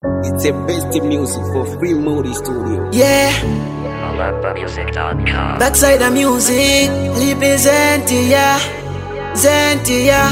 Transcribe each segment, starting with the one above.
It's the best music for free Moody Studio. Yeah, AlabMusic.com. backside the music, representia, zentia.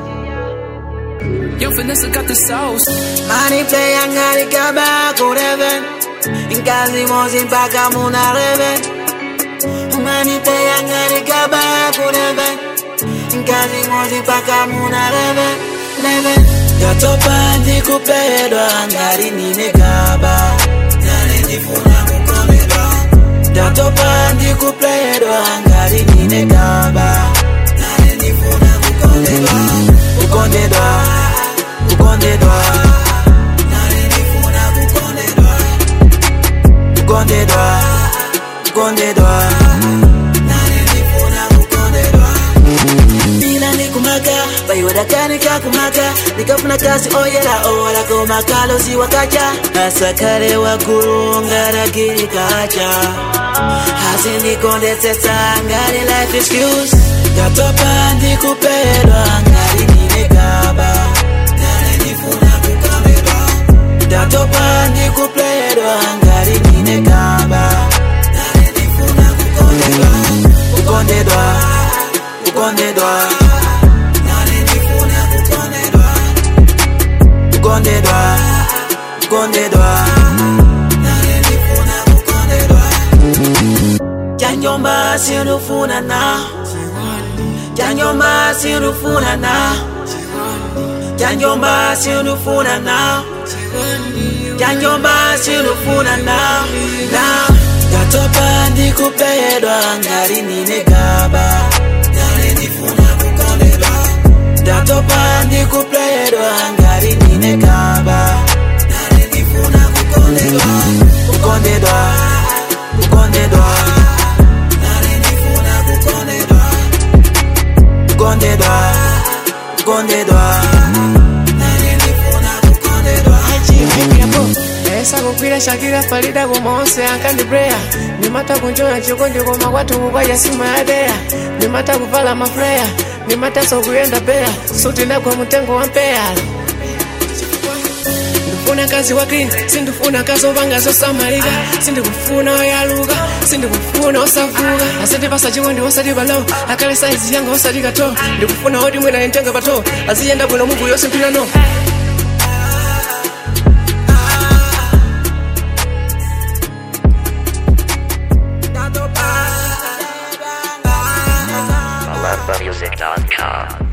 Yo, Vanessa got the sauce. Money play angari kabako reven, inkazi mozi mpaka muna reven. Money play angari kabako reven, inkazi mozi mpaka muna reven, reven. Yatopa ndikupedwa angari nimekaba, nane ndifuna kukomedwa. Yatopa ndikupedwa angari nimekaba, nane ndifuna kukomedwa. Kukondedwa, kukondedwa, nane ndifuna kukondedwa. Kukondedwa, kukondedwa, nane ndifuna kukondedwa. Bila nikumaka bayiwada nikakumaka nikafuna kasi oyera owala komakalo siwakaca asakale waggulu ngaragiri kaca hasi ndikondesesa ngali life excuse yatopa ndikupedwa ngali nimekaba nale ndifuna kukamedwa yatopa ndikupedwa ngali nimekaba nale ndifuna kukondedwa kukondedwa kukondedwa nale ndifuna kukondedwa kukondedwa kukondedwa nale ndifuna kukondedwa Janyomba sinufuna na Janyomba sinufuna na Janyomba sinufuna na Janyomba sinufuna na na Gatopa ndikupedwa ngari nimegaba Nale ndifuna kukondedwa Gatopa ndikupedwa ngari nimegaba Nale ndifuna kukondedwa Kukondedwa Kukondedwa Nale ndifuna kukondedwa Kukondedwa Kukondedwa Nale ndifuna kukondedwa esa kukwira shakira farida kumaonse ankandi breya ndimata kunjona chikondi koma kwathu kukwaja sima yadeya ndimata kuvala mafreya ndimataso kuyenda beya suti ndagwa mutengo wa mpeya ndifuna kazi wa clean sindifuna kazi opanga zosamalika sindikufuna oyaluka sindikufuna osavuka asandipasa chikondi osati palo akale saizi yanga osati kato ndikufuna oti mwina nitenga pato aziyenda bwino muvu yosimphirano AlabMusic.com.